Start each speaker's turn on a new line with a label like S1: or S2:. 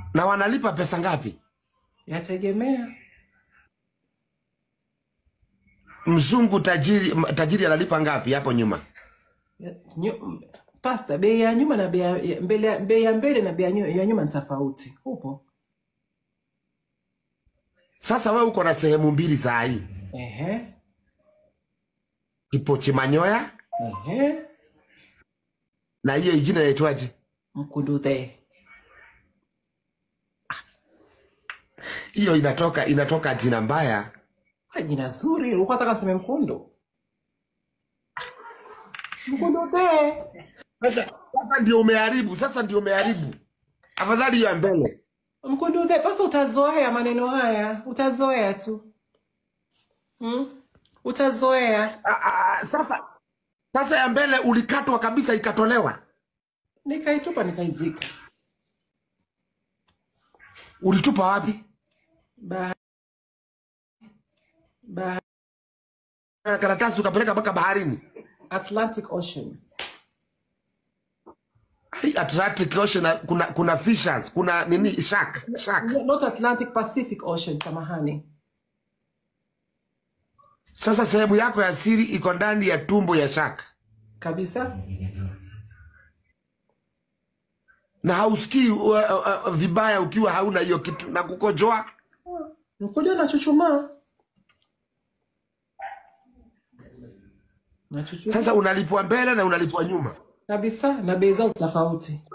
S1: na wanalipa pesa ngapi?
S2: Yategemea.
S1: Mzungu tajiri, m- tajiri analipa ngapi hapo nyuma?
S2: Ya- nyu- Pasta, bei ya nyuma na bei ya ya- mbele ya- bei ya mbele na bei ya nyu- ya nyuma ni tofauti. Upo?
S1: Sasa wewe uko na sehemu mbili saa hii,
S2: Ehe.
S1: Kipochi Manyoya
S2: Ehe.
S1: na hiyo ingine inaitwaje?
S2: Mkunduthe.
S1: Hiyo inatoka inatoka jina mbaya.
S2: Ah, Jina zuri. Ulikuwa unataka niseme mkundu? Mkunduthe.
S1: Sasa sasa ndio umeharibu, sasa ndio umeharibu. Afadhali hiyo ya mbele.
S2: Mkunduthe, basi utazoea maneno haya. Utazoea tu. Hmm? Utazoea.
S1: Ah, ah, Sasa sasa ya mbele ulikatwa kabisa ikatolewa.
S2: Nikaitupa nikaizika.
S1: Ulitupa wapi?
S2: Ba ba
S1: Na Karatasi ukapeleka mpaka baharini.
S2: Atlantic Ocean.
S1: Ai, Atlantic Ocean kuna kuna fishers, kuna nini shark, shark.
S2: Not Atlantic, Pacific Ocean, samahani.
S1: Sasa sehemu yako ya siri iko ndani ya tumbo ya shark.
S2: Kabisa.
S1: Na hausikii uh, uh, uh, vibaya ukiwa hauna hiyo kitu na kukojoa.
S2: Mkojo na chuchumaa. Na chuchumaa.
S1: Sasa unalipwa mbele na unalipwa nyuma.
S2: Kabisa na bei zao tofauti.